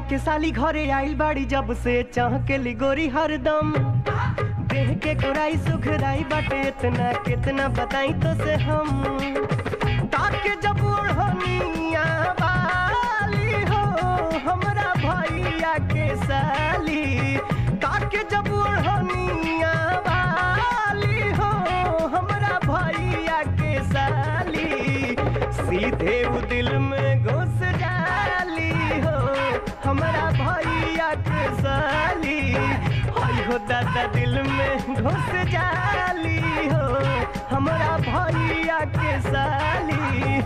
के साली घरे आइल बाड़ी जब से चाह के लिगोरी हरदम देह के कोराई सुखराई बाटे इतना कितना बताई तो से हम ताके जब ओढ़निया वाली हो हमरा भैया के साली ताके जब ओढ़निया वाली हो हमरा भैया के साली सीधे उ दिल में घुस जाली हो हमरा भैया के साली हई हो दादा दिल में घुस जाली हो हमरा भैया के साली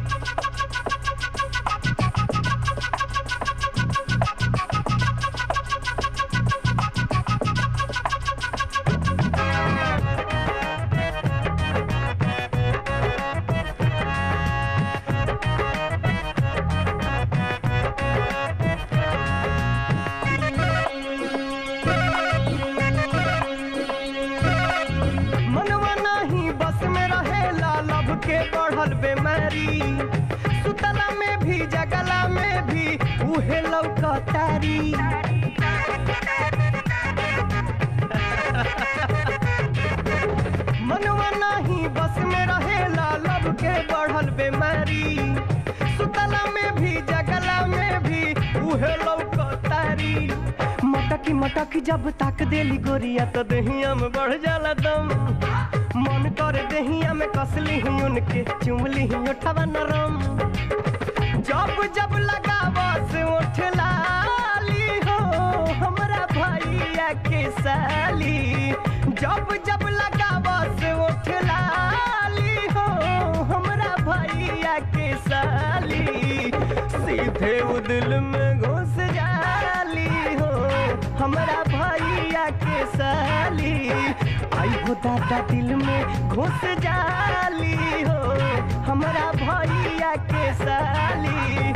मनवा नहीं बस में रहेला लब के बढ़ल बेमारी सुतला में भी जगला में भी उहे लौकतारी मनवा नहीं बस में रहेला लब के बढ़ल बेमारी सुतला में भी जगला में भी उहे लौकतारी मटकी मटकी जब ताक देली गोरिया तो दहिया में बढ़ जाला दम मन कर दहिया में कसली ही उनके चुमली ही उठवा नरम जब जब लगावा से उठ लाली हो हमरा भैया के साली जब जब लगावा से उठ लाली हो हमरा भैया के साली सीधे उ दिल में घुस जाली हो हमरा भैया के साली आई हो दादा दिल में घुस जाली हो हमरा भैया के साली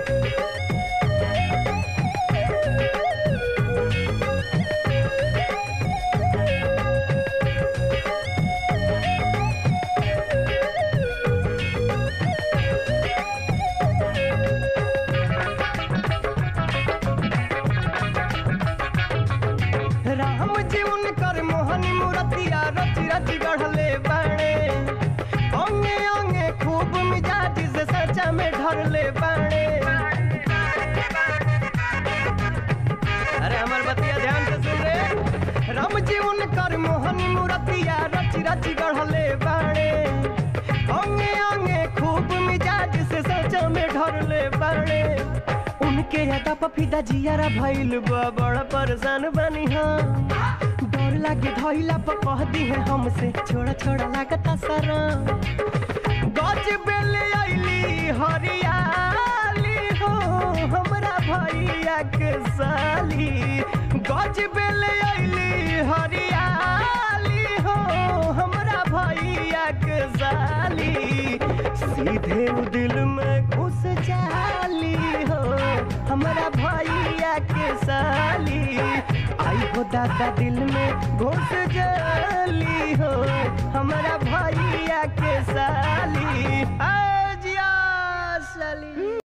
राम जी उनकर मोहनी मूर्तिया रची रची गढ़ले बाणे अंगे अंगे खूब मिजाज से सचा में ढरले बाणे अरे हमार बतिया ध्यान से सुन रे राम जी उनकर मोहनी मूर्तिया रची रची गढ़ले बाणे अंगे अंगे खूब मिजाज से सचा में ढरले बाणे उनके यादा पफीदा जियारा भइल बा बड़ा परेशान बनी हम डर लागे धइला पर कह दी है हमसे छोड़ा छोड़ा लागता सारा गज बेले आइली हरियाली हो हमरा भैया के साली गज बेले आइली हरियाली हो हमरा भैया के साली सीधे उ दिल में घुस जाली हो हमरा भैया के साली आई हो दादा दिल में घुस जा